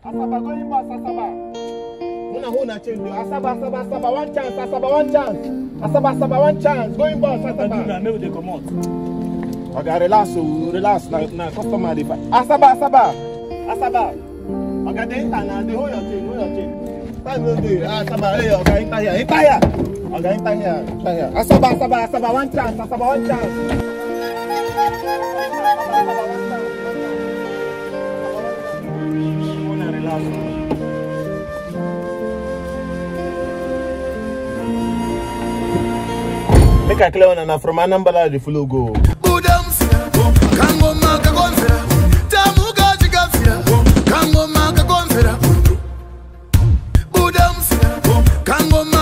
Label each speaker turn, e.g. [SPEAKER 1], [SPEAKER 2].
[SPEAKER 1] Asaba going boss, Asaba. Una who na change you. Asaba, Asaba, Asaba, one chance, Asaba, one chance. Asaba, Asaba, one chance. Going boss, Asaba.
[SPEAKER 2] make we dey comot.
[SPEAKER 1] Oga, relax, oh, relax. Na, na customer dey fight. Asaba, Asaba. Asaba. Oga, dey enter now. Dey hold your chain, hold your chain. Time no dey. Ah, Asaba, hey, Oga, enter here, enter here. Oga, enter here, enter here. Asaba, Asaba, Asaba, one chance, Asaba, one chance.
[SPEAKER 2] Una relax.
[SPEAKER 1] Make I clear one na from Anambra the flow go.
[SPEAKER 3] budamfira kangoma kakomvera tamuka chikafira kangoma kakomvera budamfira kangoma